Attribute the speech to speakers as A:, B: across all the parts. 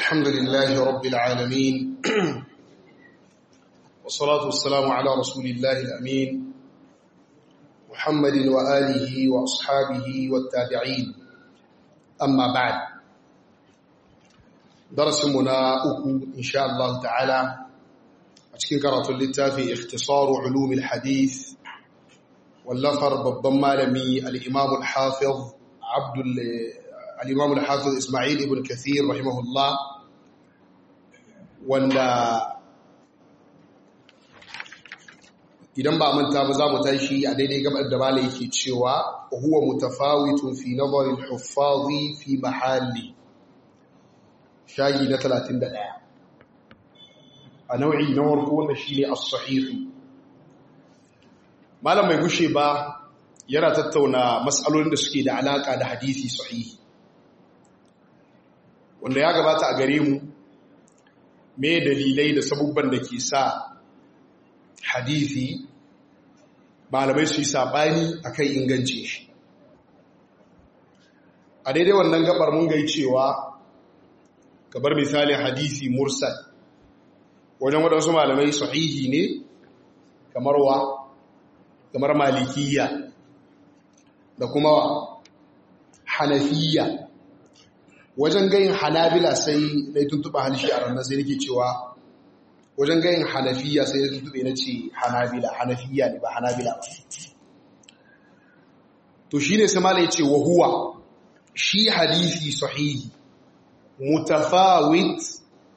A: الحمد لله رب العالمين والصلاة والسلام على رسول الله الأمين محمد وآله وأصحابه والتابعين أما بعد درس منا أكو إن شاء الله تعالى أتكين كرة اللتافي اختصار علوم الحديث واللفر بالضمالمي الإمام الحافظ عبد الإمام الحافظ إسماعيل ابن كثير رحمه الله wanda idan ba manta ba za mu tashi a daidai gabar da malai yake cewa huwa mutafawitun fi nazarin huffazi fi mahalli shayi na 31 a nau'i na warko wanda shine as-sahihi malam mai gushe ba yana tattauna matsalolin da suke da alaka da hadisi sahihi wanda ya gabata a gare mu me dalilai da sabubban da ke sa hadisi malamai su yi saɓani a kan inganci shi a daidai wannan gabar mun gai cewa gabar misalin hadisi mursal wajen waɗansu malamai sahihi ne kamar wa kamar malikiya da kuma wa hanafiya wajen gayin hanabila sai na yi tuntuɓa halishi a ranar sai nake cewa wajen gayin hanafiya sai na tuntuɓe na ce hanabila hanafiya ne ba hanabila ba to shi ne samala ya ce wahuwa shi hadisi sahihi mutafawit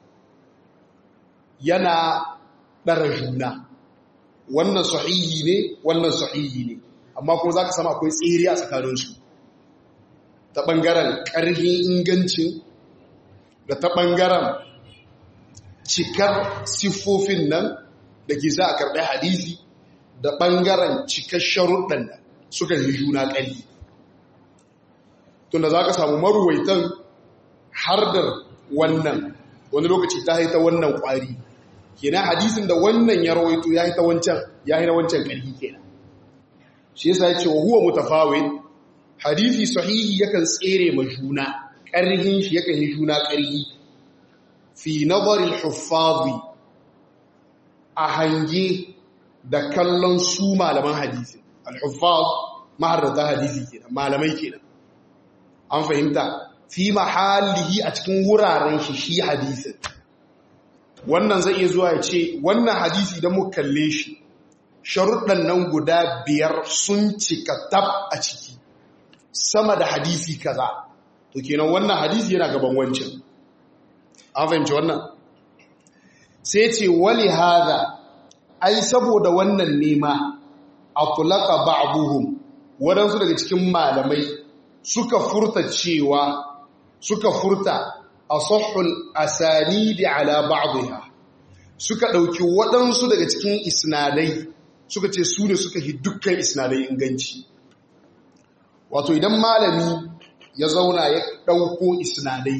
A: yana ɗara juna wannan sahihi ne wannan sahihi ne amma kuma za ka sama akwai tsere a tsakaninsu ta ɓangaren ƙarfin ingancin da ta ɓangaren cikar siffofin nan da ke za a karɓi hadisi da ɓangaren cikar sharuɗan nan suka yi juna ƙarfi tunda za ka samu maruwaitan hardar wannan wani lokaci ta haita wannan ƙwari kenan hadisin da wannan ya rawaito ya haita wancan ya haina wancan ƙarfi kenan shi yasa ya ce wa huwa mutafawin hadisi sahihi yakan tsere ma juna ƙarhin shi yakan yi juna ƙarhi fi nazarin huffazi a hange da kallon su malaman hadisi al-huffaz maharrata hadisi kenan malamai kenan an fahimta fi mahallihi a cikin wuraren shi shi hadisin wannan zai iya zuwa ya ce wannan hadisi idan muka kalle shi sharuɗan nan guda biyar sun cika tab a ciki sama da hadisi kaza to kenan wannan hadisi yana gaban wancan an fahimci wannan sai ce wali hada ai saboda wannan nema atlaqa ba'dhum wadansu daga cikin malamai suka furta cewa suka furta asahhul asanidi ala ba'dha suka dauki wadansu daga cikin isnadai suka ce su ne suka hi dukkan isnadai inganci wato idan malami ya zauna ya ɗauko isnadai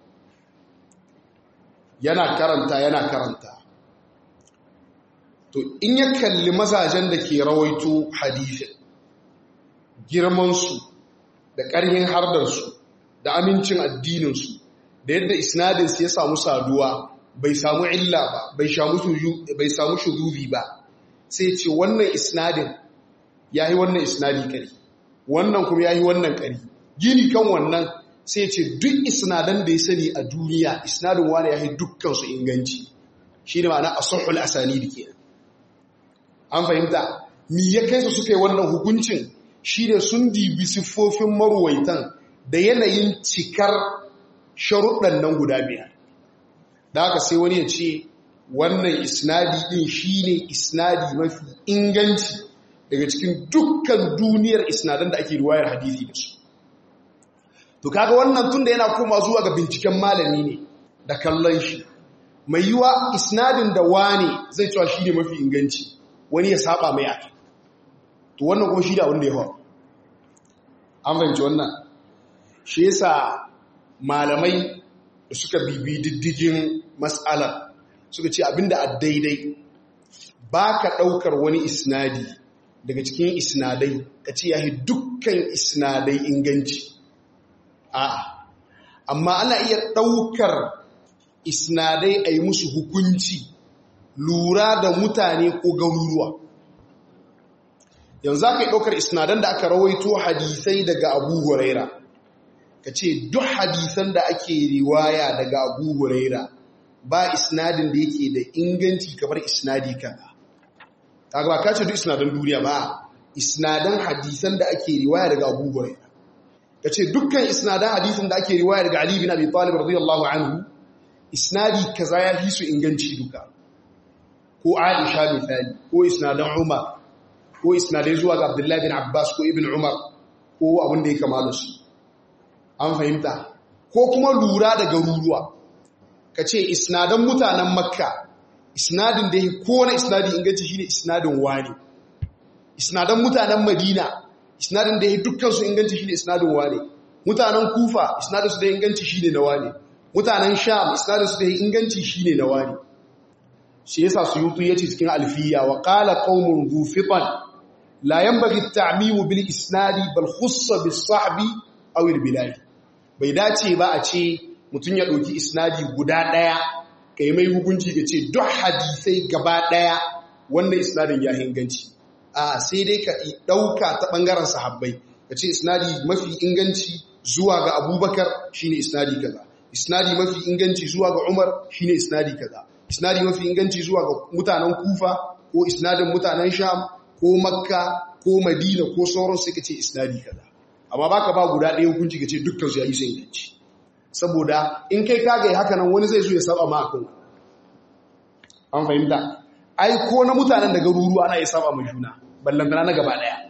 A: yana karanta yana karanta to in ya kalli mazajen da ke rawaito hadithin girmansu da ƙarhin hardarsu da amincin addininsu da yadda isnadinsu ya samu saduwa bai samu illa ba bai samu shudubi ba sai ce wannan isnadin ya yi wannan isnadi ƙari wannan kuma ya yi wannan ƙari gini kan wannan sai ce duk isnadan da ya sani a duniya isnadin wani ya yi dukkansu inganci shi ne ma'ana a sahul asani da ke an fahimta mi ya kai su suka yi wannan hukuncin shi ne sun dibi siffofin maruwaitan da yanayin cikar sharuɗan nan guda biyar da haka sai wani ya ce wannan isnadi ɗin shi ne isnadi mafi inganci daga cikin dukkan duniyar isnadan da ake ruwayar hadisi da su to kaga wannan tunda yana koma zuwa ga binciken malami ne da kallon shi mai yiwa isnadin da wane zai cewa shi ne mafi inganci wani ya saba mai ake to wannan kuma shi da wanda ya faru an fahimci wannan shi yasa malamai da suka bibi diddigin mas'alar suka ce abinda a daidai ba ka ɗaukar wani isnadi daga cikin isnadai ka ce ya yi dukkan isnadai inganci a'a amma ana iya ɗaukar isnadai a yi musu hukunci lura da mutane ko garuruwa yanzu aka yi ɗaukar isnadan da aka rawaito hadisai daga abu huraira ka ce duk hadisan da ake riwaya daga abu huraira ba isnadin da yake da inganci kamar isnadi kaza ta ba ka ce duk isnadan duniya ba isnadan hadisan da ake riwaya daga abu huraira ka ce dukkan isnadan hadisan da ake riwaya daga ali bin abi talib radiyallahu anhu isnadi kaza ya fi su inganci duka ko aisha misali ko isnadan umar ko isnadai zuwa ga abdullahi bin abbas ko ibn umar ko abin da ya kama da su an fahimta ko kuma lura da garuruwa ka ce isnadan mutanen makka isnadin da ya kowane isnadi inganci shine isnadin wani isnadan mutanen madina isnadin da ya dukkan su inganci shine isnadin wani mutanen kufa isnadin su da inganci shine na wani mutanen sham isnadin su da inganci shine na wani shi yasa suyutu yace cikin alfiya wa qala qaumun dhu fitan la yanbaghi at-ta'mim bil isnadi bal khussa bis sahbi aw al bilad bai dace ba a ce mutun ya dauki isnadi guda daya kai mai hukunci ga ce duk hadisai gaba daya wannan isnadin ya inganci a sai dai ka dauka ta bangaren sahabbai ka ce isnadi mafi inganci zuwa ga abubakar shine isnadi kaza isnadi mafi inganci zuwa ga umar shine isnadi kaza isnadi mafi inganci zuwa ga mutanen kufa ko isnadin mutanen sham ko makka ko madina ko sauran sai ka ce isnadi kaza amma baka ba guda ɗaya hukunci ka ce dukkan su ya yi sai inganci saboda in kai kaga yi haka nan wani zai zo ya saba ma akan an fahimta ai ko na mutanen da garuruwa ana iya saba ma juna ballantana na gaba ɗaya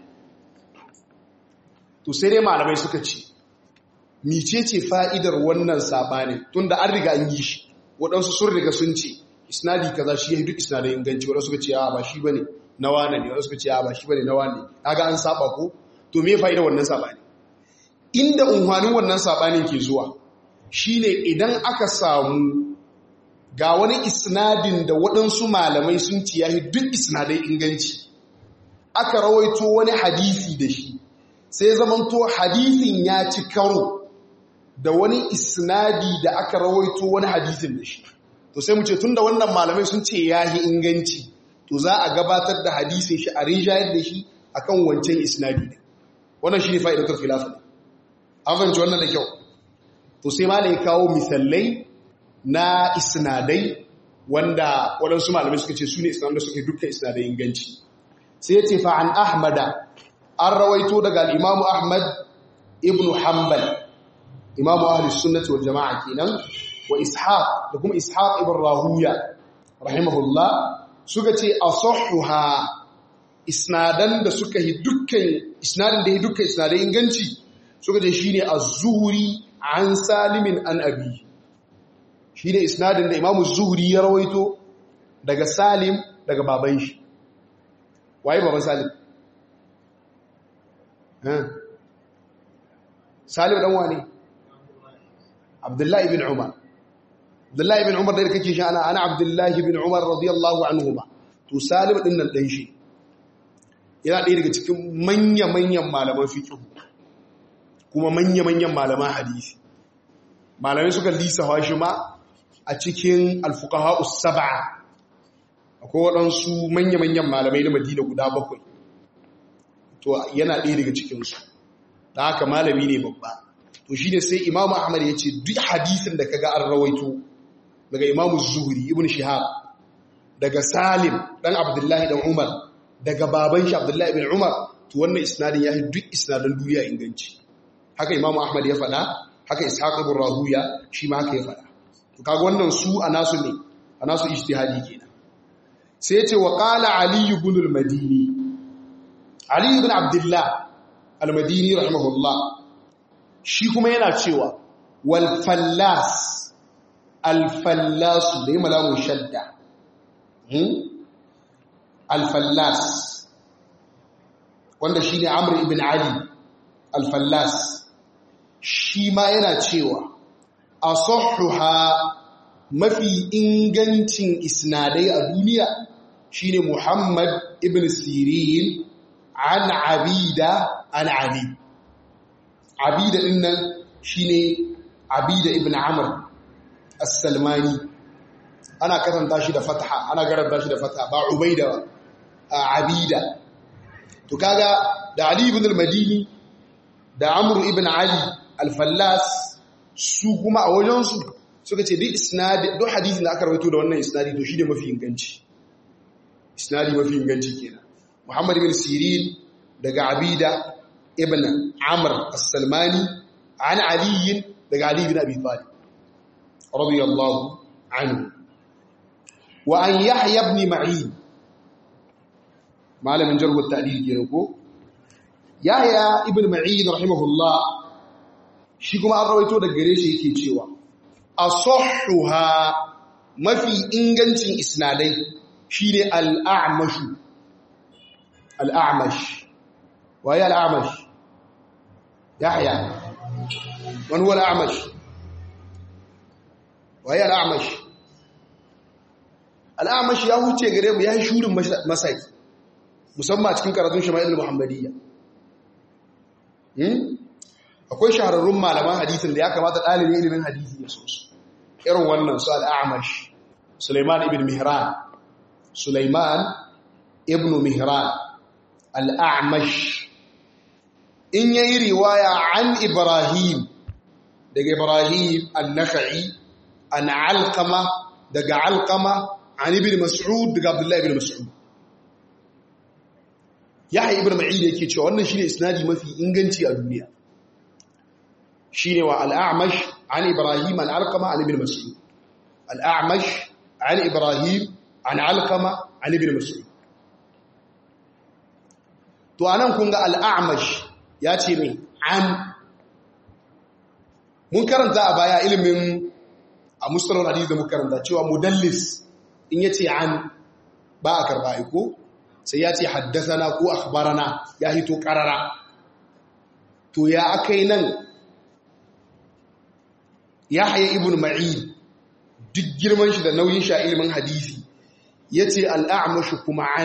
A: to sai dai malamai suka ce micece fa'idar wannan sabanin tunda an riga an yi shi waɗansu sun riga sun ce isnadi kaza shi ya duk isnadin inganci waɗansu suka ce a ba shi bane na wane ne waɗansu suka ce a ba shi bane na wane kaga an saba ko to me fa'idar wannan sabani inda unhwanin wannan sabanin ke zuwa shine idan aka samu ga wani isnadin da waɗansu malamai sun ci yayi duk isnadai inganci aka rawaito wani hadisi da shi sai zamanto hadisin ya ci karo da wani isnadi da aka rawaito wani hadisin da shi to sai mu ce tunda wannan malamai sun ce yahi inganci to za a gabatar da hadisin shi a rinjayar da shi akan wancan isnadi ne wannan shine fa'idatul khilaf an fahimci wannan da kyau to sai malai kawo misalai na isnadai wanda waɗansu malamai suka ce su ne isnadai suke dukkan isnadai inganci sai ya ce fa an ahmada an rawaito daga al-imamu ahmad ibn hanbal imamu ahlus sunnati wal jama'a kenan wa ishaq da kuma ishaq ibn rahuya rahimahullah suka ce asahhuha isnadan da suka yi dukkan isnadin da yi dukkan isnadai inganci suka ce shine az-zuhri an salimin an abi shine isnadin da imamu zuhri ya rawaito daga salim daga baban shi waye baban salim salim dan wane Abdullahi bin Umar. Abdullahi bin Umar da kake shi ana ana Abdullahi bin Umar radiyallahu anhuma. To Salim din nan dan shi. Yana ɗaya daga cikin manya-manyan malaman fiqh. Kuma manya-manyan malaman hadisi. Malamai suka lisa shi ma a cikin al-fuqaha us-sab'a. Akwai waɗansu manya-manyan malamai na Madina guda bakwai. To yana ɗaya daga cikin su. Da haka malami ne babba. to shi ne sai imamu ahmad ya ce duk hadisin da kaga an rawaito daga imamu zuhuri ibn shihab daga salim dan abdullahi dan umar daga baban shi abdullahi ibn umar to wannan isnadin ya yi duk isnadin duniya inganci haka imamu ahmad ya faɗa haka ishaq ibn rahuya shi ma haka ya faɗa to kaga wannan su a nasu ne a nasu ijtihadi kenan sai ya ce wa qala ali ibn al-madini ali ibn abdullah al-madini rahimahullah shi kuma yana cewa walfallas alfallasu da yi malamun shadda alfallas wanda shi ne amur ibn ali alfallas shi ma yana cewa a sohuha mafi ingancin isnadai a duniya shi ne muhammad ibn sirin an abida an ali abida din nan shine abida ibn amr as-salmani ana karanta shi da fataha ana karanta shi da fataha ba ubaida ba abida to kaga da ali ibn al-madini da amr ibn ali al-fallas su kuma a wajen su suka ce duk isnadi duk hadisin da aka rawaito da wannan isnadi to shi ne mafi inganci isnadi mafi inganci kenan muhammad ibn sirin daga abida ibn amr as-salmani an ali daga ali ibn abi talib radiyallahu anhu wa an yahya ibn ma'in malamin jarh at-ta'dil kenan ko yahya ibn ma'in rahimahullah shi kuma an rawaito daga gare shi yake cewa asahhuha mafi ingancin isnadai shine al-a'mash al-a'mash waye al-a'mash yahya man huwa al-a'mash waye al-a'mash al-a'mash ya huce gare mu ya shurin masai musamman cikin karatun shama'il muhammadiyya akwai shahararrun malaman hadisin da ya kamata ɗalibin ilimin hadisi ya so su irin wannan su al'amash Suleiman ibn Mihran Suleiman ibn Mihran al'amash in yayi riwaya an Ibrahim daga Ibrahim al-Nakhai an Alqama daga Alqama an ibn Mas'ud daga Abdullah ibn Mas'ud Yahya ibn Ma'in yake cewa wannan shine isnadi mafi inganci a duniya shine wa al-A'mash an Ibrahim an Alqama an ibn Mas'ud al-A'mash an Ibrahim an Alqama an ibn Mas'ud to anan kun ga al-A'mash ya ce mai an mun karanta a baya ilimin a mustalar hadisi da muka karanta cewa mudallis in yace an ba a karba iko sai ya ce haddasana ko akhbarana ya hito karara to ya akai nan Yahya ibn Ma'in duk girman shi da nauyin sha ilimin hadisi yace al-a'mash kuma an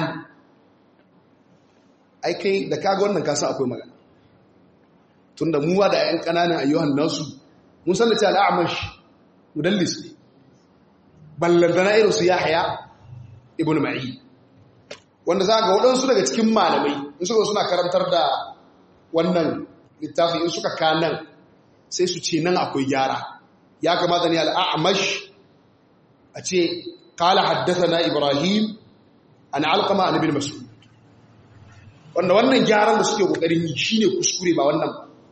A: ai kai da kaga wannan kasa akwai magana tunda muwa da ƴan kananan ayyuhan nasu mun san da cewa al-a'mash mudallis ne ballantana irin su Yahya ibn Ma'in wanda za ga waɗansu daga cikin malamai in suka suna karantar da wannan littafi in suka kanan sai su ce nan akwai gyara ya kamata ne al'amash a ce kala haddasa na ibrahim an alkama a nabin masu wanda wannan gyaran da suke ƙoƙarin yi shi ne kuskure ba wannan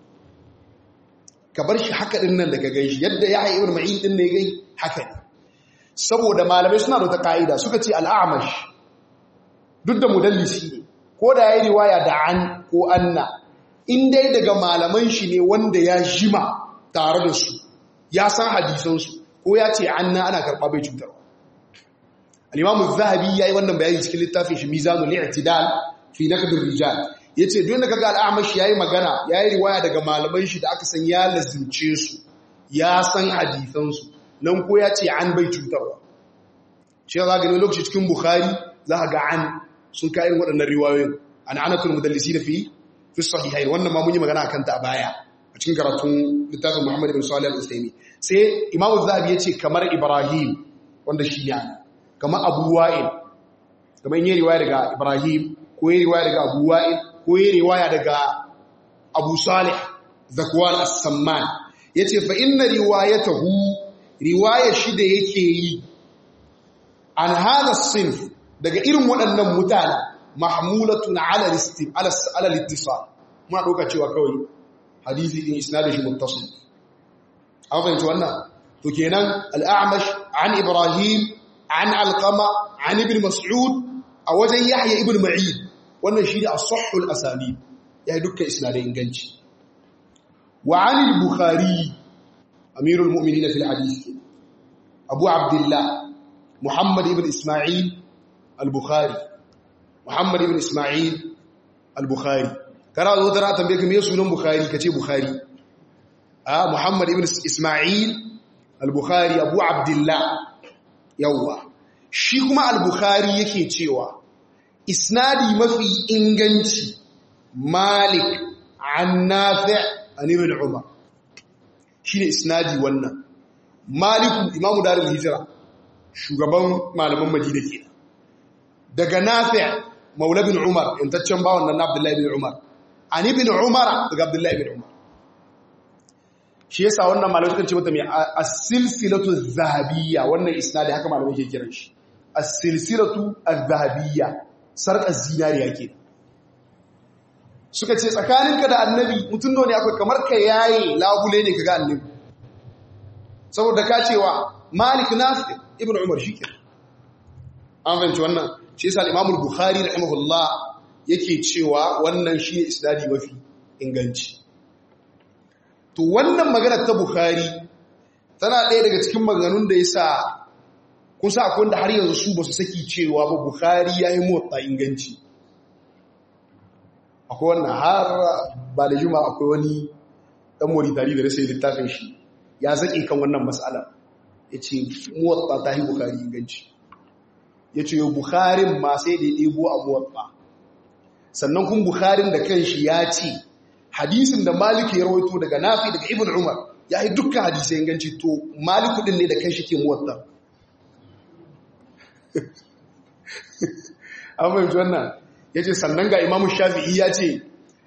A: ka bar shi haka ɗin nan daga gai shi yadda ya haifar ma'in ɗin ne gai haka ne saboda malamai suna da ta ka'ida suka ce al'amash duk da mudallisi ne ko da ya yi riwaya da an ko anna in dai daga malaman shi ne wanda ya jima tare da su ya san hadisansu ko ya ce anna ana karɓa bai cutarwa al-imamu zahabi ya yi wannan bayani cikin littafin shi mizanul i'tidal fi naqdir rijal yace duk da kaga al-amash yayi magana yayi riwaya daga malaman shi da aka san ya lazimce su ya san hadisansu nan ko ya ce an bai cutarwa shi za ga lokaci cikin bukhari za ga an sun ka irin waɗannan riwayoyin an anatul mudallisi da fi fi sahihain wannan ma mun yi magana akan ta a baya a cikin karatun littafin Muhammad ibn Salih al-Usaimi sai Imam Az-Zahabi yace kamar Ibrahim wanda shi ya kamar Abu Wa'il kamar yin riwaya daga Ibrahim ko yin riwaya daga Abu Wa'il ko yin riwaya daga Abu Salih Zakwan As-Samman yace fa inna riwayatahu riwaya shi da yake yi an hada sinf daga irin waɗannan mutane mahmulatun ala listim ala littisal muna ɗauka cewa kawai hadisi din isnadin shi muttasil an fahimci wannan to kenan al'amash an ibrahim an alqama an ibn mas'ud a wajen yahya ibn ma'in wannan shi ne as-sahhul asani ya dukkan isnadai inganci wa an al-bukhari amirul mu'minin fil hadith abu abdullah muhammad ibn isma'il al-bukhari muhammad ibn isma'il al-bukhari kana zo tara tambaye ka me sunan bukhari kace bukhari ah muhammad ibn isma'il al-bukhari abu abdullah yawa shi kuma al-bukhari yake cewa isnadi mafi inganci malik an nafi' an ibn umar shine isnadi wannan maliku imamu darul hijira shugaban malaman madina ke daga nafi maula bin umar intaccen bawon nan abdullahi bin umar ani bin umar daga abdullahi bin umar shi yasa wannan malamai suka ce mata mai as-silsilatu zahabiyya wannan isnadi haka malamai ke kiran shi as-silsilatu az-zahabiyya sarƙar zinariya ke suka ce tsakaninka da annabi mutum ne akwai kamar ka yaye labule ne ka ga annabi saboda ka cewa malik nafi ibn umar shi ke an fahimci wannan shi yasa al-imam al-bukhari rahimahullah yake cewa wannan shi ne isnadi mafi inganci to wannan magana ta bukhari tana ɗaya daga cikin maganganun da yasa kusa akwai wanda har yanzu su ba su saki cewa ba bukhari ya yi motsa inganci akwai wannan har ba da juma akwai wani ɗan moritari da rasa littafin shi ya zaƙe kan wannan matsala ya ce motsa ta yi bukhari inganci ya ce yau bukharin ma sai da ya ɗebo a motsa sannan kun bukharin da kan shi ya ce hadisin da maliki ya rawaito daga nafi daga ibn umar ya yi dukkan hadisai inganci to maliku ɗin ne da kan shi ke motsa an fahimci wannan ya ce sannan ga imamu shafi'i ya ce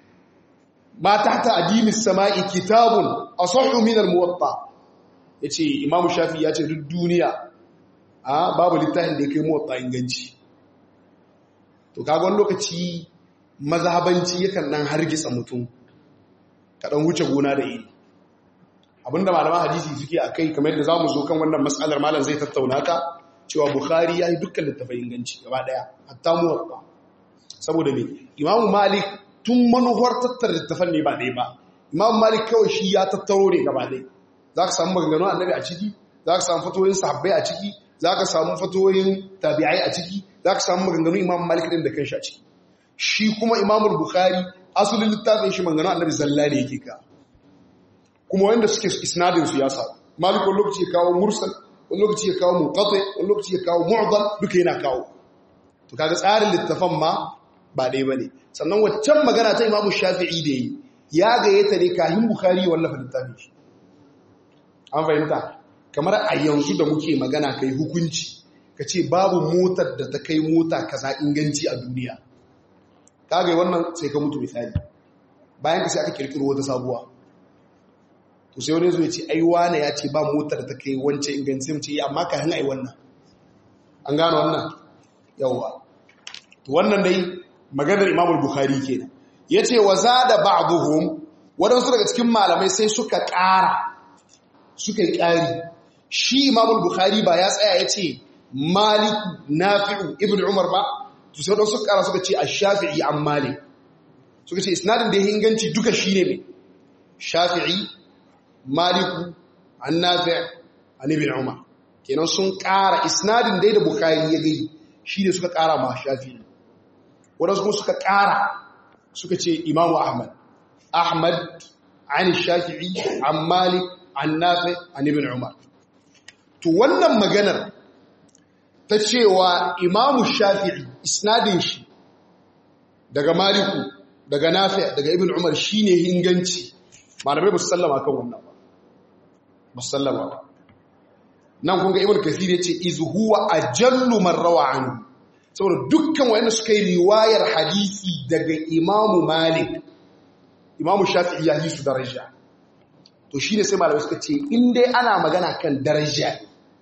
A: ma ta ta adimis sama'i kitabun a sahu minar muwatta ya ce imamu shafi'i ya ce duk duniya a babu littafin da ya kai muwatta inganci to kagon lokaci mazhabanci yakan nan hargitsa mutum kaɗan wuce gona da iri abinda malaman hadisi suke a kai kamar yadda za mu zo kan wannan matsalar malam zai tattauna ta cewa Bukhari ya yi dukkan littafai inganci gaba daya hatta muwatta saboda me Imam Malik tun manuwar tattara littafan ne ba ɗaya ba Imam Malik kawai shi ya tattaro ne gaba ɗaya za ka samu maganganu annabi a ciki za ka samu fatoyin sahabbai a ciki za ka samu fatoyin tabi'ai a ciki za ka samu maganganu Imam Malik din da kanshi a ciki shi kuma Imam Bukhari asalin littafin shi maganganu annabi zalla ne yake ka kuma wanda suke isnadin su ya sa Malik wani lokaci ya kawo mursal wani lokaci ya kawo munqati wani lokaci ya kawo mu'dal duka yana kawo to kaga tsarin littafan ma ba dai bane sannan waccan magana ta Imam Shafi'i da yi ya gayyata ne kahin Bukhari wallafa littafin shi an fahimta kamar a yanzu da muke magana kai hukunci kace babu motar da ta kai mota kaza inganci a duniya kaga wannan sai ka mutu misali bayan ka sai aka kirkiro wata sabuwa to sai wani zo ya ce ai wane ya ce ba motar ta kai wancan ingancin ce amma ka hana ai wannan an gano wannan yawa to wannan dai maganar Imam Bukhari kenan yace wa zada ba'dhum wadansu daga cikin malamai sai suka ƙara suka yi ƙari shi Imam Bukhari ba ya tsaya yace Malik Nafi'u Ibn Umar ba to sai wadansu ƙara suka ce Ash-Shafi'i an Malik suka ce isnadin da ya inganci duka shine ne Shafi'i maliku an nafi an ibn umar kenan sun ƙara isnadin dai da bukari ya gai shi ne suka ƙara ma shafi wadansu kuma suka ƙara suka ce imamu ahmad ahmad an shafi'i an malik an nafi an ibn umar to wannan maganar ta cewa imamu shafi'i isnadin shi daga maliku daga nafi daga ibn umar shine inganci malamai ba su sallama kan wannan ba ba su sallama ba nan kun ga ibn kathir yace iz huwa ajallu man rawa anhu saboda dukkan wayanda suka yi riwayar hadisi daga imamu malik imamu shafi'i ya yi su daraja to shine sai malamai suka ce in dai ana magana kan daraja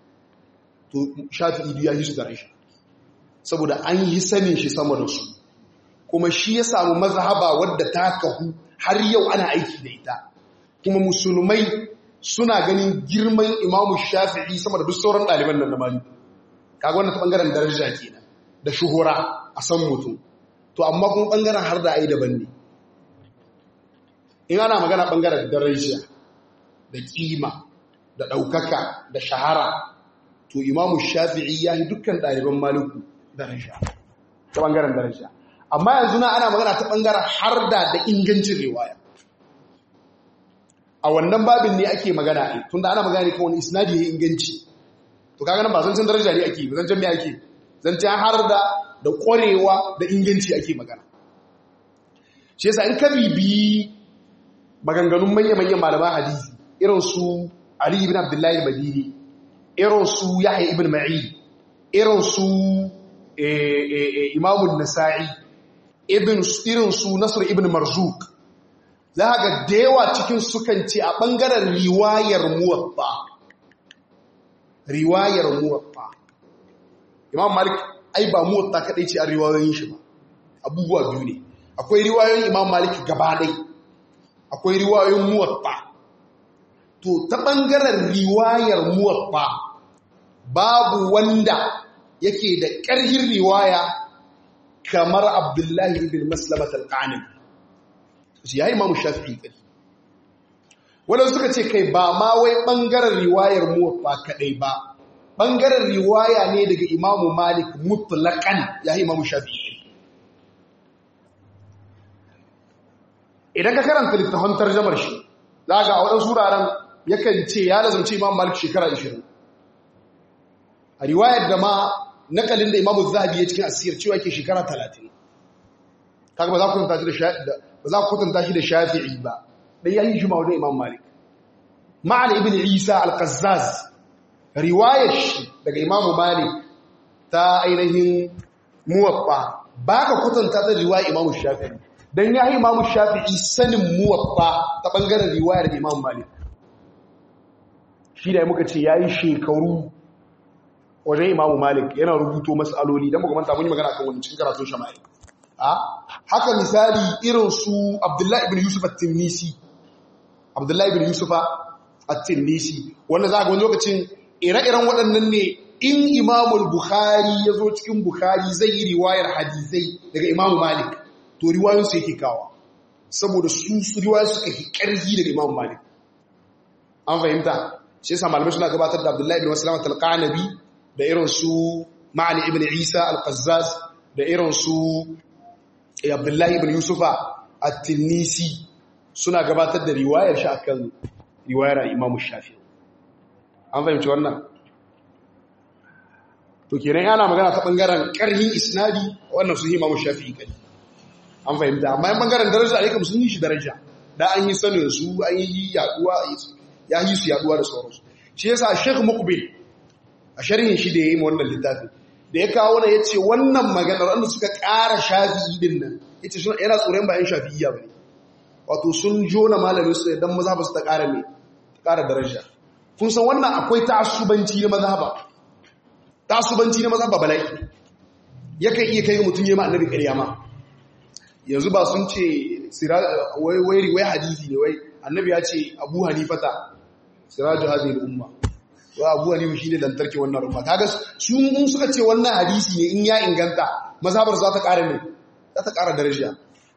A: to shafi'i ya yi su daraja saboda an yi sanin shi sama da su kuma shi ya samu mazhaba wadda ta kahu har yau ana aiki da ita kuma musulmai suna ganin girman imamu shafi'i sama da duk sauran ɗaliban nan da mali kaga wannan ta ɓangaren daraja kenan da shuhura a san mutum to amma kuma ɓangaren har da ai daban ne in ana magana ɓangaren daraja da ƙima da ɗaukaka da shahara to imamu shafi'i ya yi dukkan ɗaliban maliku daraja ta ɓangaren daraja amma yanzu na ana magana ta ɓangaren har da da ingancin riwaya a wannan babin ne ake magana a tun da ana magana ne kan wani isnadi ya inganci to kaga nan ba zancen daraja ne ake ba zancen me ake zancen har da da ƙwarewa da inganci ake magana shi yasa in ka bibi maganganun manya-manyan malaman hadisi irin su Ali ibn Abdullahi al-Madini irin su Yahya ibn Ma'i irin su Imam an-Nasa'i ibn irin su Nasr ibn Marzuq za ga da yawa cikin sukan ce a bangaren riwayar muwatta riwayar muwatta Imam Malik ai ba muwatta kadai ce a riwayoyin shi ba abubuwa biyu ne akwai riwayoyin Imam Malik gaba ɗaya akwai riwayoyin muwatta to ta ɓangaren riwayar muwatta babu wanda yake da ƙarhin riwaya kamar abdullahi ibn maslamat al-qanim shi yayi imamu shafi'i kai wanda suka ce kai ba ma wai ɓangaren riwayar muwatta kadai ba ɓangaren riwaya ne daga imamu malik mutlaqan yayi imamu shafi'i idan ka karanta littafin tarjamar shi za ga waɗansu wuraren yakan ce ya lazumci imam malik shekara 20 a riwayar da ma nakalin da imamu zahabi ya cikin asir cewa ke shekara 30 kaga ba za ku kwatanta shi da shafi'i ba dan yayi juma wajen imam malik ma'ana ibn isa al-qazzaz riwayar shi daga imamu malik ta ainihin muwaffa ba ka kwatanta ta riwayar imamu shafi'i don ya yi imamu shafi'i sanin muwaffa ta ɓangaren riwayar da imamu malik shi da muka ce ya yi shekaru wajen imamu malik yana rubuto matsaloli don makamanta mun yi magana kan wani cikin karatun shamari haka misali irin su abdullahi ibn yusuf at-tinnisi abdullahi ibn yusuf at-tinnisi wanda za ga wani lokacin ire-iren waɗannan ne in imamul bukhari ya zo cikin bukhari zai yi riwayar hadisai daga imamu malik to riwayoyinsu yake kawa saboda su su riwayoyi suka yi ƙarfi daga Imam Malik an fahimta shi yasa malamai suna gabatar da Abdullahi ibn Maslama al-Qanabi da irin su Ma'ani ibn Isa al-Qazzaz da irin su Abdullahi ibn Yusufa at-Tinisi suna gabatar da riwayar shi akan riwayar Imam Shafi'i an fahimci wannan to kenan yana magana ta bangaren ƙarhin isnadi wannan su Imam Shafi'i kai an fahimta amma yan bangaren daraja alaikam sun yi shi daraja da an yi sanin su an yi yaduwa ya yi su yaduwa da sauransu shi yasa Sheikh Muqbil a sharhin shi da yayi wannan littafin da ya kawo ne yace wannan maganar wanda suka ƙara shafi'i din nan yace shi yana tsoron bayan shafi'iyya bane wato sun jona malamin su dan mazhaba su ta ƙara me ta ƙara daraja kun san wannan akwai ta'assubanci na mazhaba ta'assubanci na mazhaba bala'i yakan iya kai mutum yayi ma annabi ƙarya ma yanzu ba sun ce wai wai hadisi ne wai annabi ya ce abu hanifata siraju hadhihi umma wa abu hanifa shine lantarki wannan umma kaga su mun suka ce wannan hadisi ne in ya inganta mazhabar za ta ƙara ne za ta ƙara daraja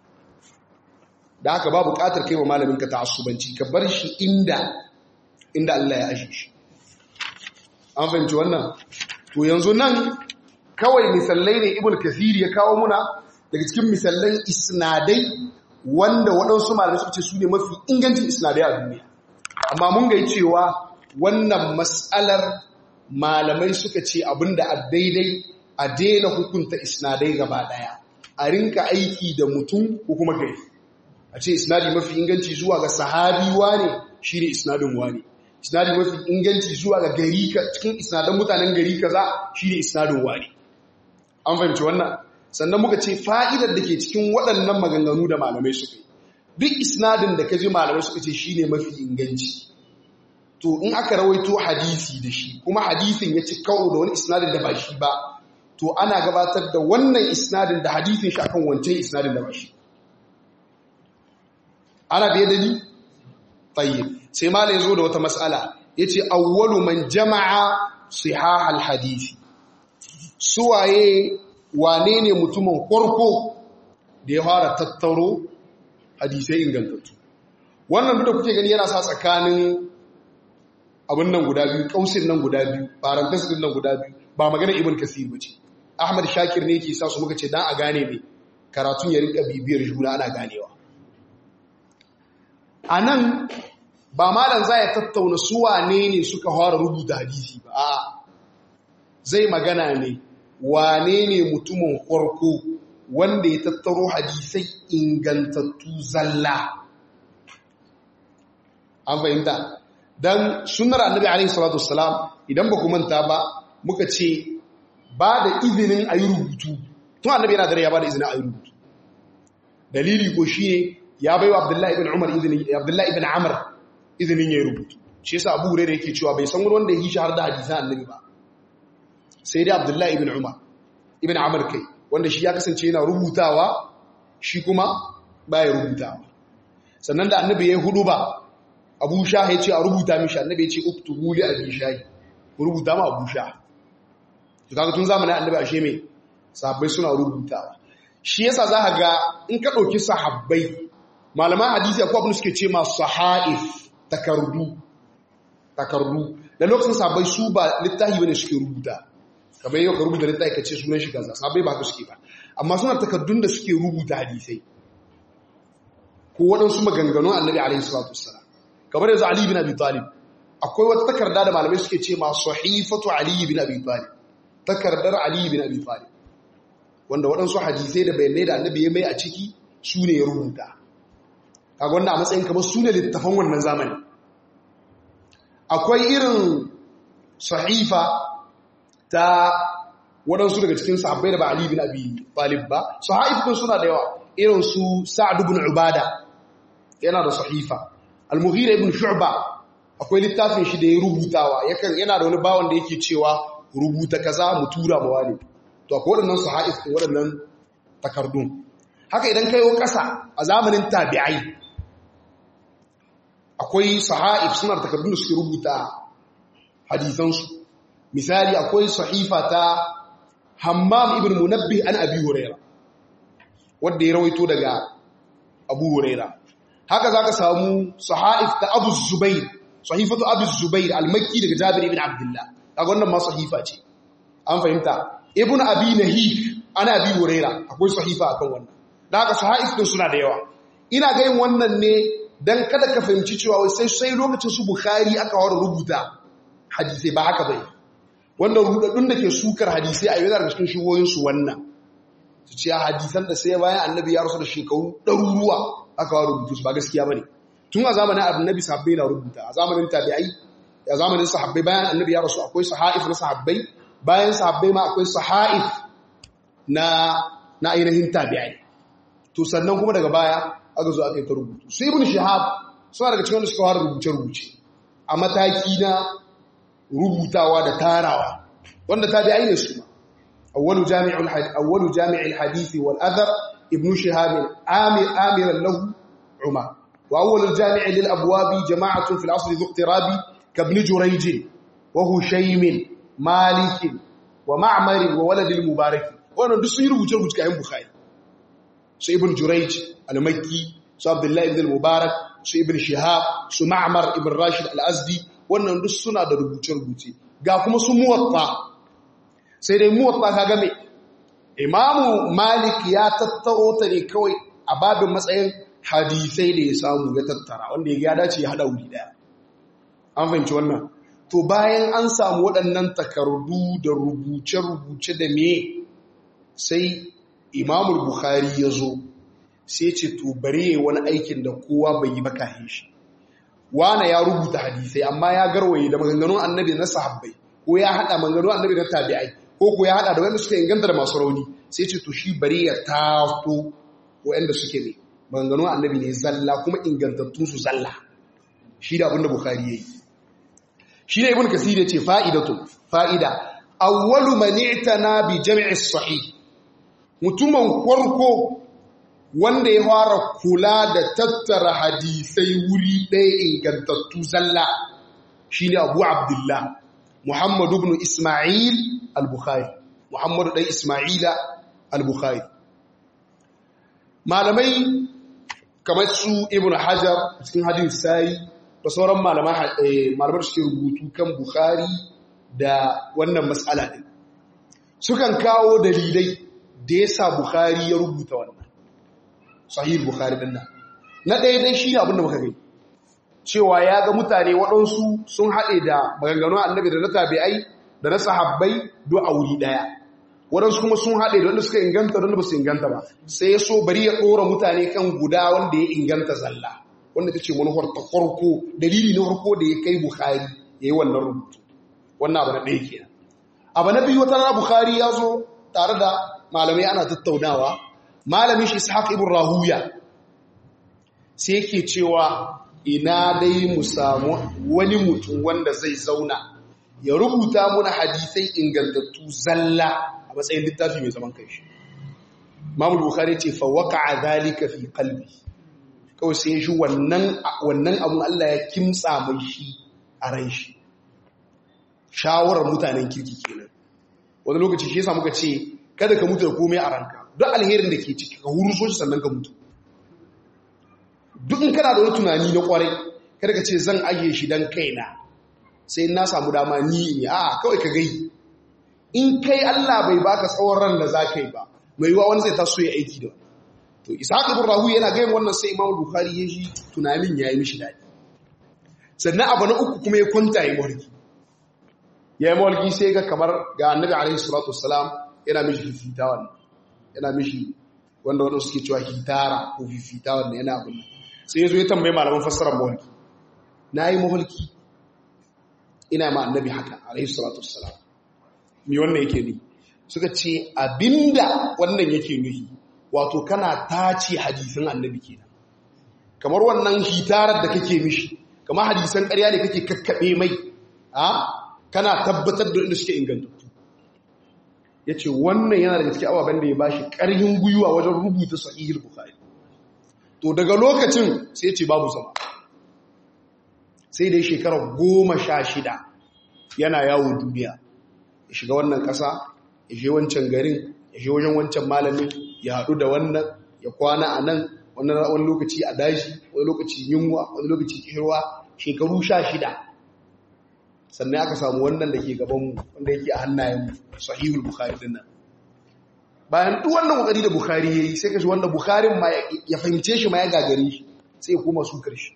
A: da haka ba buƙatar kai wa malamin ka ta'assubanci ka bar shi inda inda Allah ya ashe shi an fahimci wannan to yanzu nan kawai misallai ne ibn kathir ya kawo muna daga cikin misallan isnadai wanda waɗansu malamai suka ce su ne mafi ingancin isnadai a duniya amma mun gai cewa wannan matsalar malamai suka ce abinda a daidai a daina hukunta isnadai gaba ɗaya a rinka aiki da mutum ko kuma gari a ce isnadi mafi inganci zuwa ga sahabi wane shi ne isnadin wane isnadi mafi inganci zuwa ga gari cikin isnadan mutanen gari kaza shi ne isnadin wane an fahimci wannan sannan muka ce fa'idar da ke cikin waɗannan maganganu da malamai suka yi duk isnadin da ka ji malamai suka ce shi ne mafi inganci to in aka rawaito hadisi da shi kuma hadisin ya ci kawo da wani isnadin da ba shi ba to ana gabatar da wannan isnadin da hadisin shi akan wancan isnadin da ba shi ana biye da ni tayyib sai malai zo da wata mas'ala yace awwalu man jama'a sihah al-hadisi suwaye wane ne mutumin farko da ya fara tattaro hadisai ingantattu wannan duk da kuke gani yana sa tsakanin abin nan guda biyu kausin nan guda biyu parenthesis din nan guda biyu ba magana ibn kasir bace ahmad shakir ne yake sa su muka ce dan a gane ne karatun ya rinka bibiyar juna ana ganewa anan ba malam za ya tattauna su wane ne suka fara rubuta hadisi ba a zai magana ne wane ne mutumin farko wanda ya tattaro hadisai ingantattu zalla an fahimta dan sunnar annabi alaihi salatu wassalam idan ba ku manta ba muka ce ba da izinin ayi rubutu tun annabi yana dare ya ba da izinin ayi rubutu dalili ko shine ya baiwa abdullahi ibn umar izinin abdullahi ibn amr izinin ya rubutu shi yasa abu hurairah yake cewa bai san wanda ya yi shahar da hadisan annabi ba sai dai abdullahi ibn umar ibn amr kai wanda shi ya kasance yana rubutawa shi kuma baya rubutawa sannan da annabi ya yi hudu ba abu sha ya ce a rubuta mishi annabi ya ce uktubu li abi shahi ku rubuta ma abu sha to kaga tun zamanin annabi ashe me sahabbai suna rubutawa shi yasa za ka ga in ka ɗauki sahabbai malaman hadisi akwai abin da suke ce ma sahaif takardu takardu da lokacin sahabbai su ba littafi bane suke rubuta kamar yau ka rubuta littafi ka ce sunan shi kaza sahabbai ba ka suke ba amma suna takardun da suke rubuta hadisai ko waɗansu maganganun annabi alaihi salatu wassalam kamar yanzu ali bin abi talib akwai wata takarda da malamai suke ce ma sahifatu ali bin abi talib takardar ali bin abi talib wanda waɗansu hadisai da bayanai da annabi ya mai a ciki su ne ya rubuta kaga wanda a matsayin kamar su ne littafan wannan zamani akwai irin sahifa ta waɗansu daga cikin sahabbai da ba Ali bin Abi Talib ba sahifin suna da yawa irin su Sa'd ibn Ubada yana da sahifa Al-Mughira ibn Shu'ba akwai littafin shi da ya rubutawa yakan yana da wani bawan da yake cewa rubuta kaza mu tura ma wani to akwai waɗannan sahif waɗannan takardun haka idan kai wa ƙasa a zamanin tabi'ai akwai sahaif suna da takardun da suke rubuta hadisansu misali akwai sahifa ta hammam ibn munabbi an abi huraira wanda ya rawaito daga abu huraira haka zaka samu sahaif ta abu zubair sahifatu abu zubair al-makki daga jabir ibn abdullah kaga wannan ma sahifa ce an fahimta ibn abi nahik ana abi huraira akwai sahifa akan wannan da haka sahaif din suna da yawa ina ga yin wannan ne dan kada ka fahimci cewa sai sai lokacin su bukhari aka wara rubuta hadisi ba haka bai wanda rudaddun da ke sukar hadisai a yana da cikin shigoyinsu wannan su ce hadisan da sai bayan annabi ya rasu da shekaru ɗaruruwa aka wa rubutu su ba gaskiya ba ne tun a zamanin annabi sahabbai na rubuta a zamanin tabi'ai a zamanin sahabbai bayan annabi ya rasu akwai sahaif na sahabbai bayan sahabbai ma akwai sahaif na na ainihin tabi'ai to sannan kuma daga baya aka zo aka yi ta rubutu su ibn shihab suna daga cikin wanda suka fara rubuce-rubuce a mataki na rubutawa da tarawa wanda tabi'ai ne su awwalu jami'ul hadith awwalu jami'il hadith wal athar ibn shihab amir amiran lahu umar wa awwalu jami' lil abwab jama'atun fil asr dhu iqtirabi ka ibn jurayj wa hushaym malik wa ma'mar wa walad al mubarak wannan duk sun yi rubuce rubuce kayan bukhari su ibn jurayj al-makki su abdullah ibn al-mubarak su ibn shihab su ma'mar ibn rashid al-azdi wannan duk suna da rubuce-rubuce ga kuma su muwatta sai dai muwatta ka game imamu malik ya tattaro ta ne kawai a babin matsayin hadisai da ya samu ya tattara wanda ya dace ya hada wuri daya an fahimci wannan to bayan an samu waɗannan takardu da rubuce-rubuce da me sai imamul bukhari ya zo sai ce to bare wani aikin da kowa bai yi bakahin shi wane ya rubuta hadisai amma ya garwaye da maganganun annabi na sahabbai ko ya hada maganganun annabi na tabi'ai ko ko ya hada da wanda suka inganta da masu rauni sai ce to shi bari ya tato wanda suke ne maganganun annabi ne zalla kuma ingantattun su zalla shi da abinda bukhari yayi shi ne ibn kasir ya ce fa'idatu fa'ida awwalu man i'tana bi jam'i sahih mutumin farko wanda ya fara kula da tattara hadisai wuri ɗaya ingantattu zalla shi ne abu abdullah muhammadu ibn ismail al-bukhari muhammadu ɗan ismaila al-bukhari malamai kamar su ibn hajar cikin hadin sai da sauran malamar da suke rubutu kan bukhari da wannan matsala ɗin sukan kawo dalilai da ya sa bukhari ya rubuta wannan sahih bukhari din nan na ɗaya dai shi ne abinda muka gani cewa ya ga mutane waɗansu sun haɗe da maganganun annabi da na tabi'ai da na sahabbai do a wuri ɗaya waɗansu kuma sun haɗe da wanda suka inganta da wanda ba su inganta ba sai ya so bari ya ɗora mutane kan guda wanda ya inganta zalla wanda ta ce manufar ta farko dalili na farko da ya kai bukhari ya yi wannan rubutu wannan abu na ɗaya kenan abu na biyu wata rana bukhari ya zo tare da malamai ana tattaunawa malamin shi ishaq ibn rahuya sai yake cewa ina dai mu samu wani mutum wanda zai zauna ya rubuta muna hadisai ingantattu zalla a matsayin littafi mai zaman kanshi Imam Bukhari ce fa waqa'a dhalika fi qalbi kawai sai shi wannan wannan abun Allah ya kimtsa mai shi a ran shi shawarar mutanen kirki kenan wani lokaci shi yasa muka ce kada ka mutu da komai a ranka duk alherin da ke ciki ka huruso shi sannan ka mutu duk in kana da wani tunani na kwarai kada ka ce zan ajiye shi dan kaina sai na samu dama ni in yi a kawai ka gai in kai Allah bai baka tsawon ran da za ka yi ba mai yiwa wani zai taso ya aiki da wani to ishaq ibn rahu yana gayin wannan sai imam bukhari ya ji tunanin ya yi mishi daɗi sannan abu na uku kuma ya kwanta ya mulki ya yi mulki sai ga kamar ga annabi alaihi salatu wassalam yana mishi fifita wannan yana mishi wanda wanda suke cewa hitara ko fifita wannan yana abin sai ya zo ya tambayi malaman fassarar mulki na yi mulki ina ma annabi haka alaihi salatu wassalam me wannan yake ni suka ce abinda wannan yake nuhi wato kana tace hadisin annabi kenan kamar wannan hitarar da kake mishi kamar hadisan ƙarya ne kake kakkabe mai a kana tabbatar da inda suke ingantattu yace wannan yana daga cikin ababen da ya bashi ƙarfin gwiwa wajen rubuta sahihul bukhari to daga lokacin sai ya ce babu sama sai dai shekarar goma sha shida yana yawo duniya ya shiga wannan ƙasa ya je wancan garin ya je wajen wancan malamin ya haɗu da wannan ya kwana a nan wani lokaci a daji wani lokaci yunwa wani lokaci kishirwa shekaru sha shida sannan aka samu wannan da ke gabanmu wanda yake a hannayenmu sahihul bukhari din nan bayan duk wannan kokari da bukhari yayi sai kashi wanda bukharin ma ya fahimce shi ma ya gagare shi sai ya koma su karshe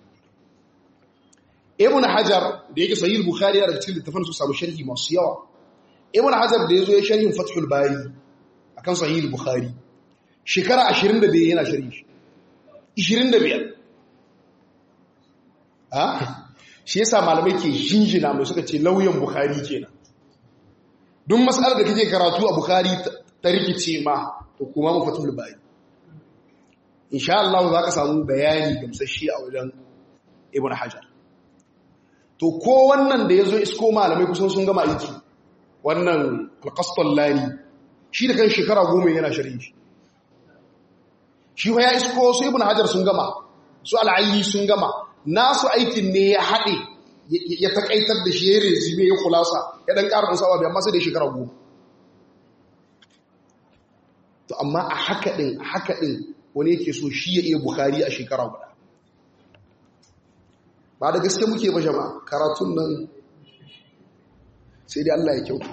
A: ibn hajar da yake sahihul bukhari yana da cikin littafin su samu sharhi masu yawa ibn hajar da yazo ya sharhin fathul bari akan sahihul bukhari shekara 25 yana sharhi 25 ha shi yasa malamai ke jinjina mai suka ce lauyan bukhari kenan duk mas'alar da kake karatu a bukhari ta rikice ma to kuma mu fathul bari insha Allah za ka samu bayani gamsashi a wajen ibn hajar to ko wannan da ya zo isko malamai kusan sun gama aiki wannan alƙastallani shi da kan shekara goma yana shirin shi shi ya isko su ibn hajar sun gama su al'ayi sun gama nasu aikin ne ya haɗe ya taƙaitar da shi ya rezime ya kulasa ya ɗan ƙara ɗansa abu amma sai da shekara goma to amma a haka ɗin a haka ɗin wani yake so shi ya iya bukari a shekara guda ba da gaske muke ba jama'a karatun nan sai dai Allah ya kyauta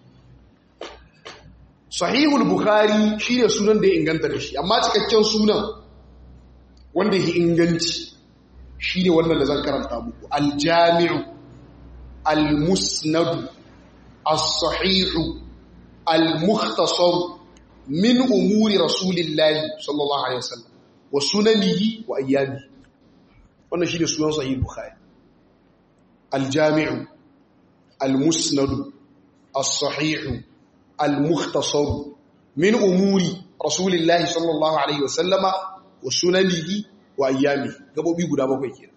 A: sahihul bukhari shi ne sunan da ya inganta da shi amma cikakken sunan wanda ya inganci shi ne wannan da zan karanta muku aljami'u almusnadu as-sahihu al-mukhtasar min umuri rasulillahi sallallahu alaihi wasallam wa sunanihi wa ayyamihi wannan shi ne sunan sahih bukhari aljami'u almusnadu as-sahihu al-mukhtasar min umuri rasulillahi sallallahu alaihi wasallama wa sunanihi wa ayyamihi gabobi guda bakwai kenan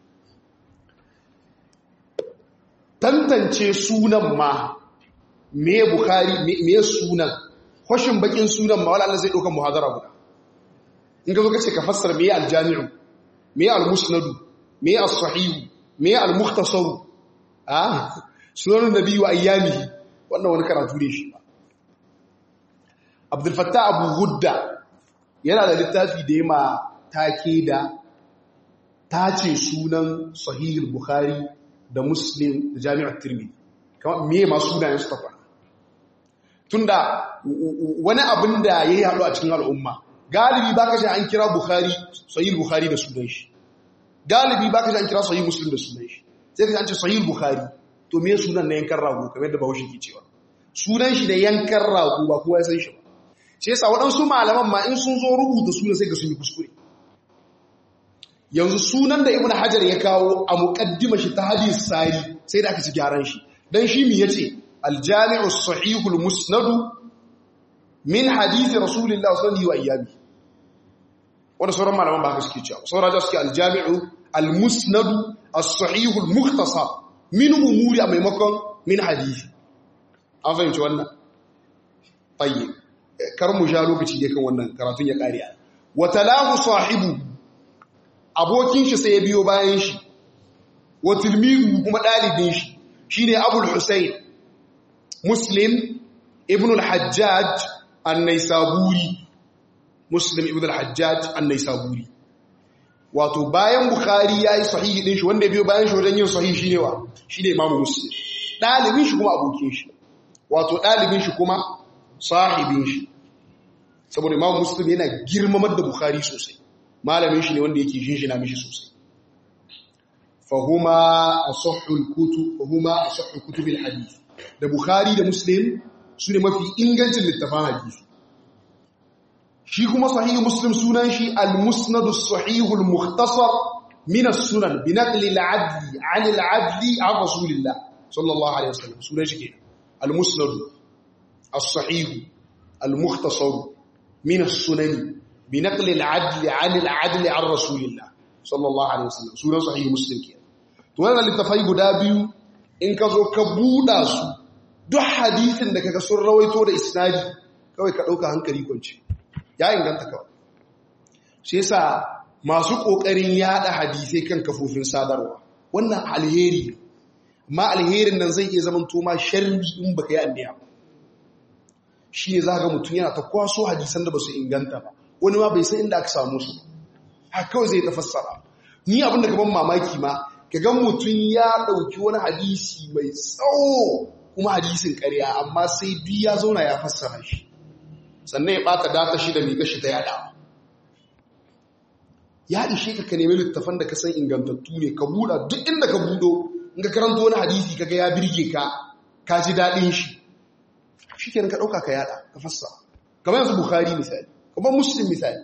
A: tantance sunan ma me bukhari me sunan kwashin bakin sunan ma wala Allah zai dauka muhadara guda in ka zo kace ka fassara me aljami'u me al-musnadu me as-sahihu me al-mukhtasaru ah sunan nabi wa ayyamihi wannan wani karatu ne shi Abdul Fattah Abu Gudda yana da littafi da yema take da tace sunan sahih al-bukhari da muslim da jami'ar tirmidhi kamar me ma sunayen su tafa tunda wani abin da yayi haɗu a cikin al'umma galibi baka ji an kira bukhari sahih bukhari da sunan shi galibi baka ji an kira sahih muslim da sunan shi sai ka an ce sahih bukhari to me sunan na yankan rago kamar da bahaushe ke cewa sunan shi da yankan rago ba kowa ya san shi ba shi yasa waɗansu malaman ma in sun zo rubuta sunan sai ga sun yi kuskure yanzu sunan da ibn hajar ya kawo a muqaddima shi ta hadis sari sai da aka ci gyaran shi dan shi mi yace al-jami'u as-sahihul musnad min hadith rasulillah sallallahu alaihi wa wanda sauran malaman ba haka suke cewa sauran da suke al-jami'u al-musnad as-sahihul mukhtasar min umuri a maimakon min hadisi an fahimci wannan tayyib kar mu sha lokaci da kan wannan karatun ya kare wa talahu sahibu abokin shi sai ya biyo bayan shi wa tilmihu kuma dalibin shi shine abul husayn muslim ibn al-hajjaj an-naisaburi muslim ibn al-hajjaj an-naisaburi wato bayan bukhari yayi sahihi din shi wanda ya biyo bayan shi wajen yin sahihi shine wa shine imamu muslim dalibin shi kuma abokin shi wato dalibin shi kuma sahibin shi saboda imamu muslim yana girmamar da bukhari sosai malamin shi ne wanda yake shinshina mishi sosai fahuma asahhul kutub fahuma asahhul kutub alhadith da bukhari da muslim su ne mafi ingancin littafan hadisi shi kuma sahih muslim sunan shi al-musnad as-sahih al-mukhtasar min as-sunan bi naqli al-adli 'an al-adli 'an rasulillah sallallahu alaihi wasallam sunan shi kenan al-musnad as-sahih al-mukhtasar min as-sunan bi naqli al-'adli 'an al-'adli 'an rasulillah sallallahu alaihi wasallam sunan sahih muslim kenan to wannan littafai guda biyu in ka zo ka buɗa su duk hadisin da kaga sun rawaito da isnadi kawai ka ɗauka hankali kwanci ya inganta kawai shi yasa masu ƙoƙarin yaɗa hadisai kan kafofin sadarwa wannan alheri ma alherin nan zai iya zaman toma sharri in baka yi anniya shi ne za ga mutum yana ta kwaso hadisan da ba su inganta ba wani ma bai san inda aka samu su haka kawai zai tafassara ni abin da ban mamaki ma ka ga mutum ya ɗauki wani hadisi mai tsawo kuma hadisin ƙarya amma sai duk ya zauna ya fassara shi sannan ya ɓata data shi da mai gashi ta yada ya ishe ka ka nemi littafan da ka san ingantattu ne ka buɗa duk inda ka buɗo in ka karanta wani hadisi kaga ya birge ka ka ji daɗin shi shi kenan ka ɗauka ka yada ka fassara kamar yanzu bukhari misali kamar muslim misali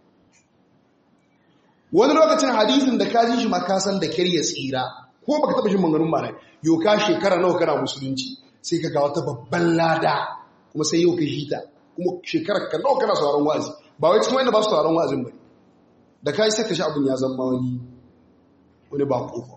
A: wani lokacin hadisin da ka ji shi ma ka san da kyar ya tsira ko baka taba jin maganganun malai yau ka shekara nawa kana musulunci sai ka ga wata babban lada kuma sai yau ka ji ta kuma shekarar ka nawa kana sauraron wa'azi ba wai cikin wanda ba su sauraron wa'azin bane da kai sai ka shi abin ya zama wani wani ba kofa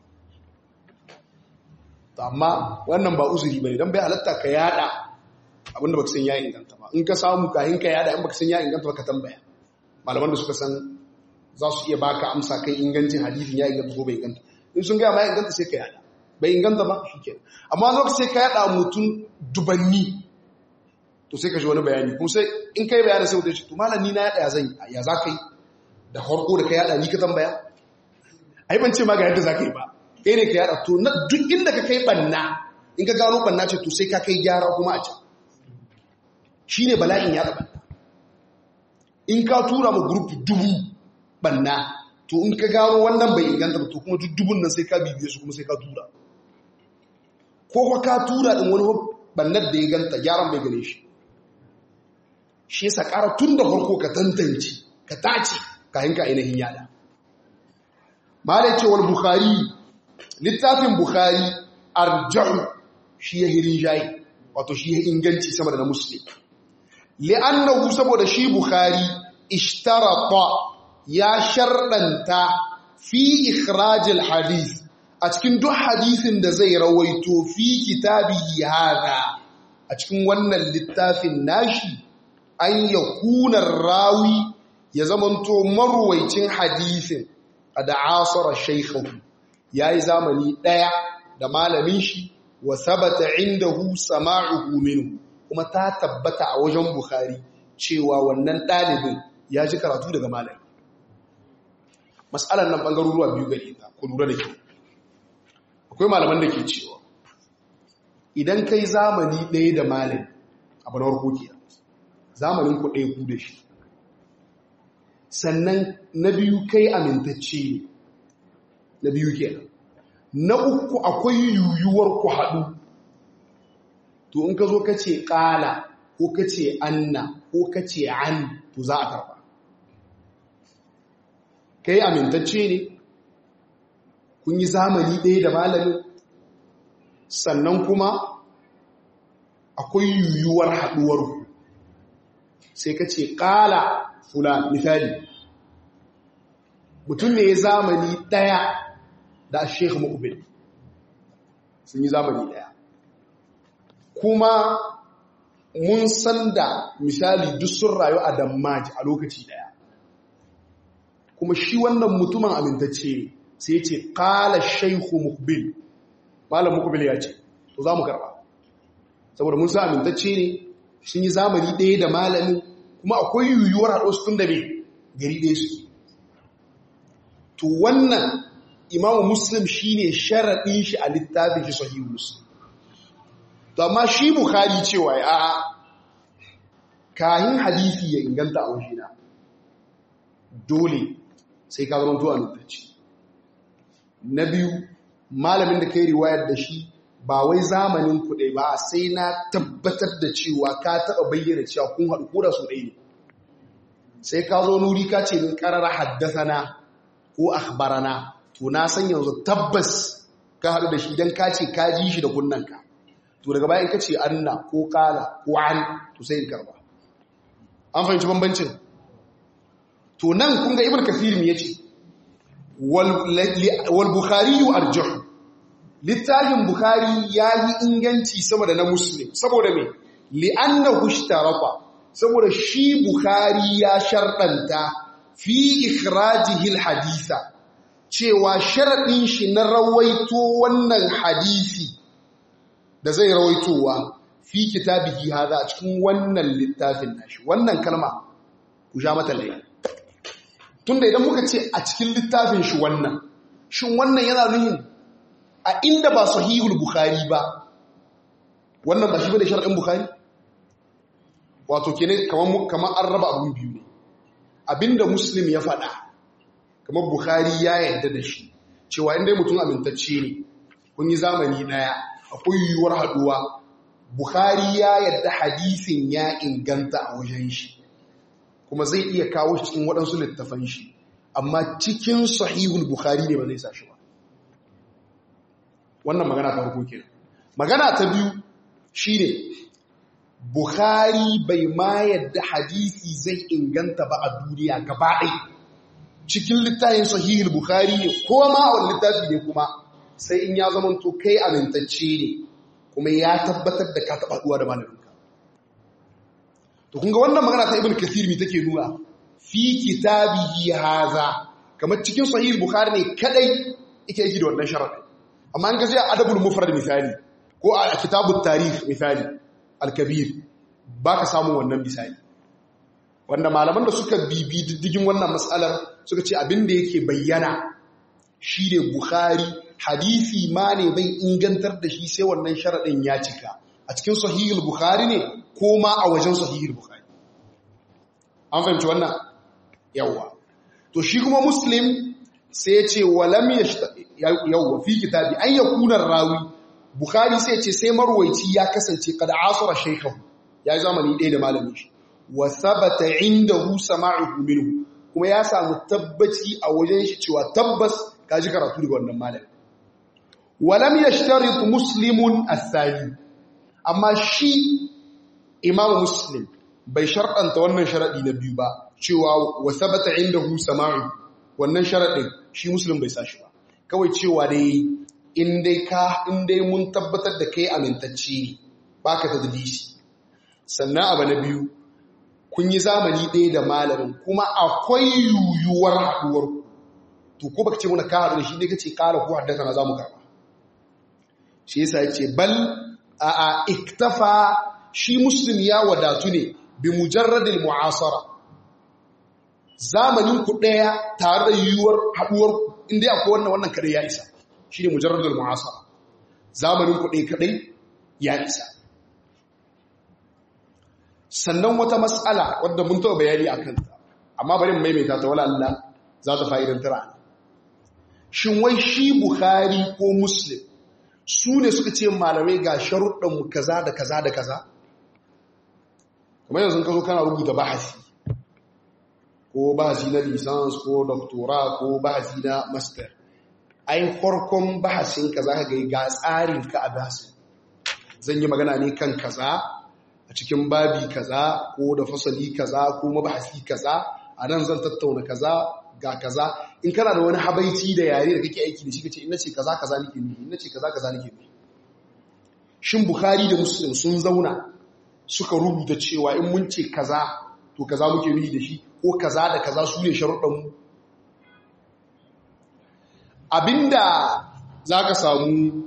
A: amma wannan ba uzuri bane dan bai halatta ka yada abinda baka san ya inganta ba in ka samu kahin ka yada in baka san ya inganta ba ka tambaya malaman da suka san za su iya baka amsa kan ingancin hadisin ya inganta ko bai inganta in sun gaya ma ya inganta sai ka yada bai inganta ba shi ke amma zo sai ka yada mutum dubanni to sai ka shi wani bayani kuma sai in kai bayani sai wuce to malam ni na yada ya zan ya za ka yi da harko da ka yada ni ka tambaya ai ban ce ma ga yadda za ka yi ba kai ne ka yada to duk inda ka kai banna in ka gano banna ce to sai ka kai gyara kuma a can shi ne bala'in yada banna in ka tura ma grup dubu banna to in ka gano wannan bai inganta ba to kuma dubun nan sai ka bibiye su kuma sai ka tura ko kuma ka tura din wani bannar da ya ganta gyaran bai gane shi shi yasa ƙara tun da farko ka tantance ka tace kayan ka ainihin yada malai ce wal bukhari littafin bukhari arja'u shi ya hirin jayi wato shi ya inganci sama da na muslim li'annahu saboda shi bukhari ishtarata ya sharɗanta fi ikhrajil hadith a cikin duk hadisin da zai rawaito fi kitabihi hada a cikin wannan littafin nashi an ya kunar rawi ya zamanto marwaicin hadisin a da asara shaikhahu ya yi zamani ɗaya da malamin shi wa sabata indahu sama'uhu minhu kuma ta tabbata a wajen bukhari cewa wannan ɗalibin ya ji karatu daga malami matsalar nan ɓangaruruwa biyu gari ta ku lura da ke akwai malaman da ke cewa idan kai zamani ɗaya da malami abu na warko ke zamanin ku ɗaya ku da shi sannan na biyu kai amintacce ne na biyu ke na uku akwai yuyuwar ku haɗu to in ka zo ka ce ƙala ko ka ce anna ko ka ce an to za a karɓa kai amintacce ne kun yi zamani ɗaya da malamin sannan kuma akwai yiwuwar haɗuwar sai ka ce ƙala fula misali mutum ne ya zamani ɗaya da sheikh mukbil sun yi zamani ɗaya kuma mun san da misali duk sun rayu a dammaji a lokaci ɗaya kuma shi wannan mutumin amintacce ne sai ce ƙala sheikh mukbil malam mukbil ya ce to za mu karɓa saboda mun sa amintacce ne sun yi zamani ɗaya da malamin kuma akwai yiwuwar haɗo su tun da mai gari ɗaya su to wannan imamu muslim shi ne sharaɗin shi a littafin shi sahihu muslim to amma shi bukari cewa ya a kahin hadisi ya inganta a wajena dole sai ka zama tuwa amintacce na biyu malamin da kai riwayar da shi ba wai zamanin kuɗe ba sai na tabbatar da cewa ka taɓa bayyana cewa kun haɗu kura su ɗaya ne sai ka zo nuri ka ce min ƙarar haddasana ko akhbarana to na san yanzu tabbas ka haɗu da shi don ka ce ka ji shi da kunnanka to daga bayan ka ce anna ko kala ko an to sai in karba an fahimci bambancin to nan kun ga ibn kafir me yace wal bukhari arjahu littafin Bukhari ya yi inganci sama da na Muslim, saboda me, li'anna hushtaraka, saboda shi Bukhari ya sharɗanta fi ikhrajihil hadisa, cewa sharaɗin shi na rawaito wannan hadisi da zai rawaitowa fi kitabihi haza a cikin wannan littafin nashi, wannan kalma ku sha mata laye. Tunda idan muka ce a cikin littafin shi wannan, shin wannan yana nuhin a inda ba sahihul bukhari ba wannan ba shi bane shar'in bukhari wato kene kaman kaman an raba abun biyu ne abinda muslim ya faɗa kamar bukhari ya yarda da shi cewa inda mutum amintacce ne kun yi zamani daya akwai yiwuwar haduwa bukhari ya yarda hadisin ya inganta a wajen shi kuma zai iya kawo shi cikin waɗansu littafan shi amma cikin sahihul bukhari ne ba zai sa shi ba wannan magana ta farko kenan magana ta biyu shine bukhari bai ma yadda hadisi zai inganta ba a duniya gaba ɗaya cikin littafin sahihul bukhari ne ko ma wani littafi ne kuma sai in ya zama to kai amintacce ne kuma ya tabbatar da ka taɓa haɗuwa da malaminka to kun ga wannan magana ta ibn kathir mi take nuna fi kitabihi haza kamar cikin sahihul bukhari ne kadai yake yi da wannan sharadin amma an gazi a adabul mufrad misali ko a kitabut tarikh misali al-kabir baka samu wannan misali wanda malaman da suka bibi diddigin wannan matsalar suka ce abin da yake bayyana shi ne bukhari hadisi ma ne bai ingantar da shi sai wannan sharadin ya cika a cikin sahihul bukhari ne ko ma a wajen sahihul bukhari an fahimci wannan yawa to shi kuma muslim sai ya ce walam yawwa fi kitabi an yakuna rawi bukhari sai ya ce sai marwaici ya kasance kada asura shaykhahu ya yi zamani ɗaya da malamin shi wa sabata indahu sama'uhu minhu kuma ya samu tabbaci a wajen shi cewa tabbas ka ji karatu daga wannan malami walam yashtarit muslimun as-sani amma shi imamu muslim bai sharɗanta wannan sharaɗi na biyu ba cewa wa sabata indahu sama'uhu wannan sharaɗin shi muslim bai sa shi ba kawai cewa dai in dai ka in dai mun tabbatar da kai amintacce baka tadlisi sannan abu na biyu kun yi zamani ɗaya da malamin kuma akwai yuyuwar haɗuwar to ko baka ce muna ka haɗu da shi dai kace ƙara ko haddasa na zamu karɓa shi yasa yace bal a a iktafa shi muslim ya wadatu ne bi mujarradil mu'asara zamanin ku ɗaya tare da yiwuwar haɗuwar inda akwai wannan wannan kadai ya isa shi ne mujarradul mu'asara zamanin ku ɗaya kadai ya isa sannan wata matsala wadda mun taɓa bayani a kanta amma bari mu maimaita ta wala Allah za ta fa'idantar a shin wai shi Bukhari ko Muslim su ne suka ce malamai ga sharuɗanmu kaza da kaza da kaza kamar yanzu ka zo kana rubuta bahasi ko bahasi na lisans ko doktora ko bahasi na master ai farkon bahasinka za ka ga ga tsarinka a bahasin zan yi magana ne kan kaza a cikin babi kaza ko da fasali kaza ko mabahasi kaza a nan zan tattauna kaza ga kaza in kana da wani habaici da yare da kake aiki da shi kace ina ce kaza kaza nake nufi ina ce kaza kaza nake nufi shin bukhari da muslim sun zauna suka rubuta cewa in mun ce kaza to kaza muke nufi da shi ko kaza da kaza su ne sharuɗan mu abinda zaka samu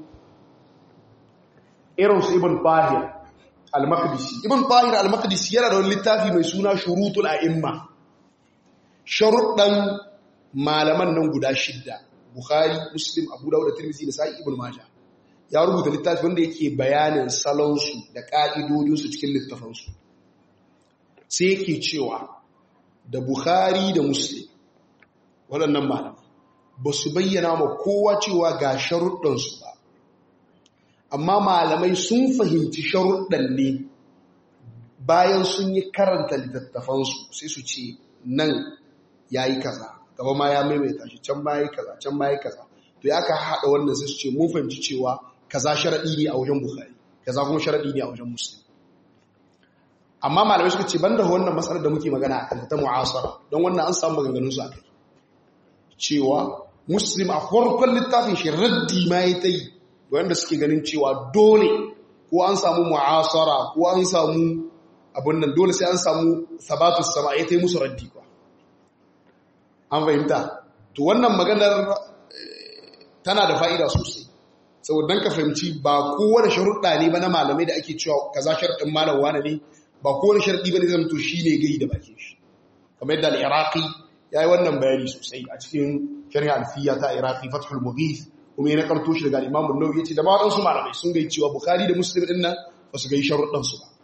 A: irin su ibn Tahir al-Maqdisi ibn Tahir al-Maqdisi yana da wani littafi mai suna Shurutul A'imma sharuɗan malaman nan guda shidda Bukhari Muslim Abu Dawud da Tirmidhi da Sahih Ibn Majah ya rubuta littafi wanda yake bayanin salon su da ka'idodin su cikin littafan su sai yake cewa da Bukhari da Muslim waɗannan malaman ba su bayyana ma kowa cewa ga sharuɗan su ba amma malamai sun fahimci sharuɗan ne bayan sun yi karanta littattafansu sai su ce nan ya yi kaza gaba ma ya maimaita shi can ma ya yi kaza can ma ya yi kaza to ya ka haɗa wannan sai su ce mun fahimci cewa kaza sharaɗi ne a wajen bukhari kaza kuma sharaɗi ne a wajen muslim amma malamai suka ce banda wannan matsalar da muke magana a kanta ta mu'asara don wannan an samu maganganun su a kai cewa muslim a farkon littafin shi raddi ma ya ta yi wanda suke ganin cewa dole ko an samu mu'asara ko an samu abin nan dole sai an samu sabatus sama ya ta yi musu raddi ba an fahimta to wannan maganar tana da fa'ida sosai saboda ka fahimci ba kowane sharuɗa ne ba na malamai da ake cewa kaza sharɗin malam wane ne ba kowane sharɗi ba ne zama to shi ne gai da bakin shi kamar yadda al'iraqi ya yi wannan bayani sosai a cikin shari'a alfiya ta iraqi fathul mughith kuma ya nakarto shi daga imamun nawawi ya ce da ba waɗansu malamai sun gai cewa bukhari da muslim ɗin nan ba su gai sharuɗansu ba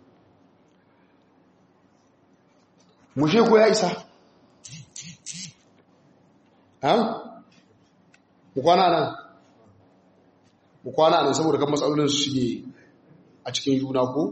A: mushe ko ya isa ha mu kwana nan mu kwana nan saboda kan matsalolin su shige a cikin juna ko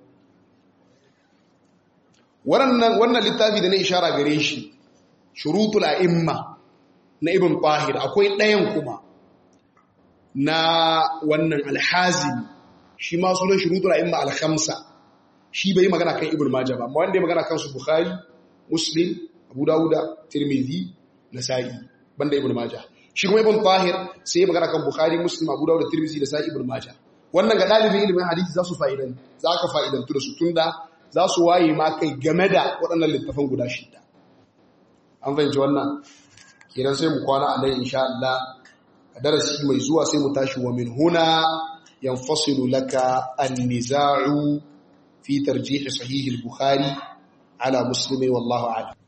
A: wannan wannan littafi da na ishara gare shi shurutul a'imma na ibn tahir akwai ɗayan kuma na wannan alhazimi shi ma sunan shurutul a'imma al-khamsa shi bai magana kan ibn majah ba amma wanda ya magana kan su bukhari muslim abu dawuda tirmidhi nasa'i banda ibn majah shi kuma ibn tahir sai ya magana kan bukhari muslim abu dawuda tirmidhi da sa'i ibn majah wannan ga dalibin ilimin hadisi za su fa'idan za ka fa'idantu da su tunda za su waye ma kai game da waɗannan littafan guda shida an fahimci wannan kenan sai mu kwana a nan insha Allah a darasi mai zuwa sai mu tashi wa min huna yanfasilu laka an-niza'u fi tarjih sahih al-bukhari ala muslimi wallahu a'lam